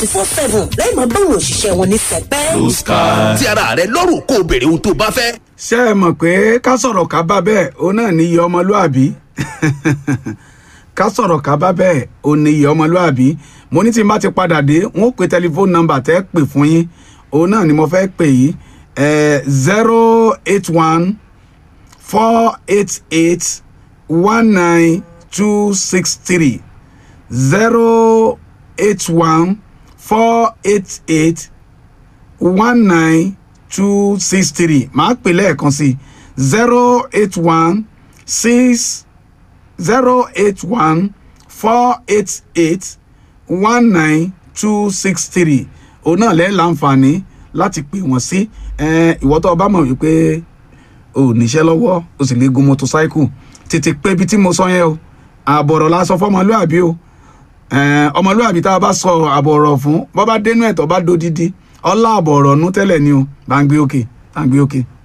four seven lẹ́yìn máa báwọn òṣìṣẹ́ wọn ní sẹpẹ́. blue sky. ti ara rẹ lọ́rùn kó o béèrè ohun tó o bá fẹ́. ṣé ẹ mọ̀ pé ká sọ̀rọ̀ ká bá bẹ́ẹ̀ òun náà ní iye ọmọlúàbí ká sọ̀rọ̀ ká bá bẹ́ẹ̀ òun ní iye ọmọlúàbí mo ní tí n bá ti padà dé n ó pe tẹlifóònù nọ́mbà tẹ́ pè fún yín òun náà ni mo fẹ́ pè yìí zero eight one four eight eight one nine two six three zero eight one four eight eight one nine two six three màá pè lẹ́ẹ̀kan sí zero eight one six zero eight one four eight eight one nine two six three òun náà lẹ́ẹ̀ láǹfààní láti pè wọ́n sí ìwọ tó o bá mọ̀ wípé o ò níṣẹ́ lọ́wọ́ o sì lè gun motorcycle tètè pé ibi tí mo sọ yẹn o àbọ̀rọ̀ la sọ fọmọlúàbí o ọmọlúàbí tá a bá sọ àbọ̀rọ̀ fún bọ́ bá dénú ẹ̀ tó bá dódídí ọlá àbọ̀rọ̀ nú tẹ́lẹ̀ ni o bá ń gbé òkè bá ń gbé òkè.